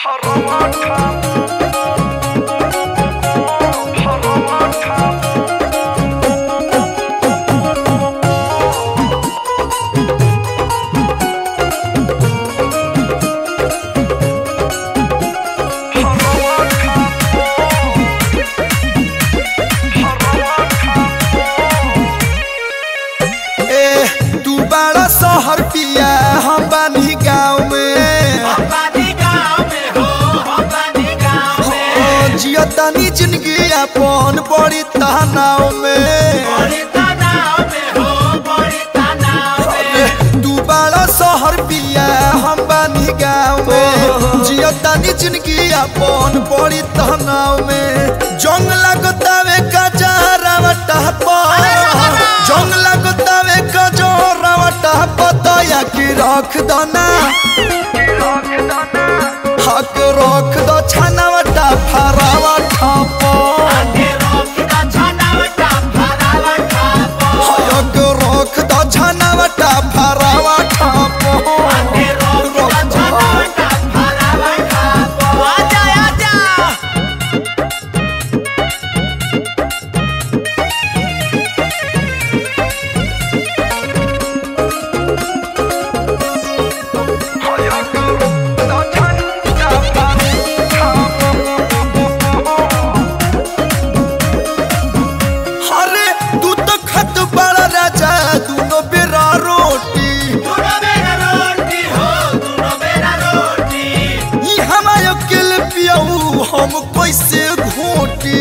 ए तू बड़ा शहर पिया हम बानी गाँव में ओ, जिया तानी जिंदगी अपन बड़ी तनाव में ए, तू बड़ा शहर पिया हम बानी गाँव में जिया तानी जिंदगी अपन बड़ी तनाव में जंग लगतावे कजरावटा पर जंग लगतावे कजरावटा पतया की रख दना हक रख द छानावटा फरावा ठापो हयक रख द छानावटा फरावा ठापो अरे तू तो खत बड़ा राजा दोनों बेरा रोटी ई हमारे अकेले पियाऊ हम कैसे घोटी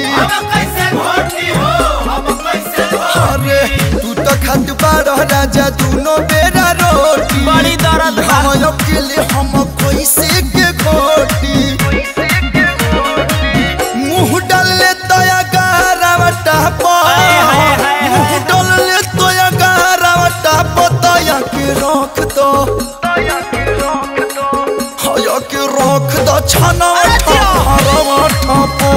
अरे तू तो खत बड़ा राजा दोनों बेरा रोटी बड़ी दर्द बा। हम अकेले हम कैसे के घोटी मुंह डाले तया गारावटा हाय, हाय, हाय, हाय। मुंह डाले तया गारावटा पतया के रख दो हया के रख दो छना हरवा ठपो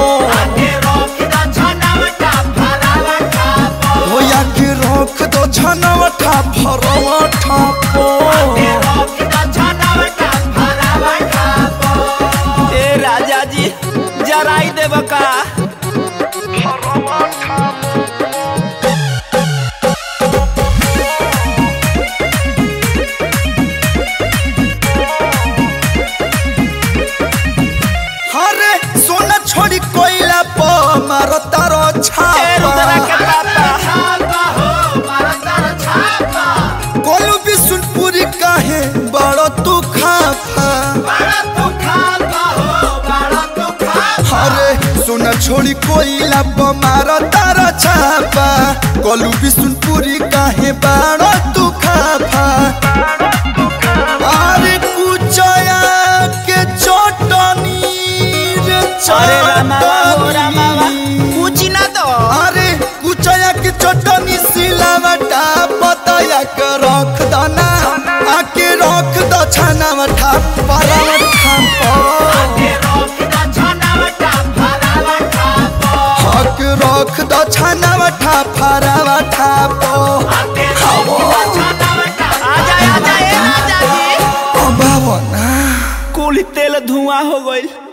होया के रख दो छनवटा भरवा ठपो ए राजा जी जराई देब का अरे सोना छोड़ी कोइला प मारो तारो ए रुद्रा के छापा पापा कोलू भी सुनपुरी काहे बड़ो तू खाफा अरे सोना छोड़ी कोइला प मारो तारो छापा कोलू भी सुनपुरी काहे बड़ो तू खाफा अरे कुचया के चटनी रे अरे रामावा हो रामावा चटनी। पूछी ना तो अरे कुचया के चटनी सिलावटा पतया के रख दना आके रख द छानावटा परावटा हक रख द छानावटा फरावटा पो आ जाए आ जाए राजा जी अबावना कुल तेल धुआं हो गइल